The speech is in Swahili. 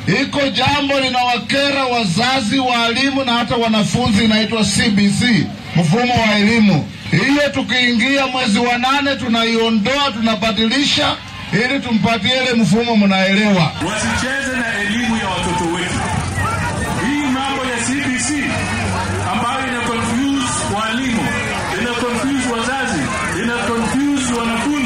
iko jambo linawakera wazazi, waalimu na hata wanafunzi, inaitwa CBC, mfumo wa elimu. Hiyo tukiingia mwezi wa nane tunaiondoa, tunabadilisha ili tumpatie ile mfumo, mnaelewa. Wasicheze na elimu ya watoto wetu. Hii mambo ya CBC ambayo ina confuse walimu, ina confuse wazazi, ina confuse wanafunzi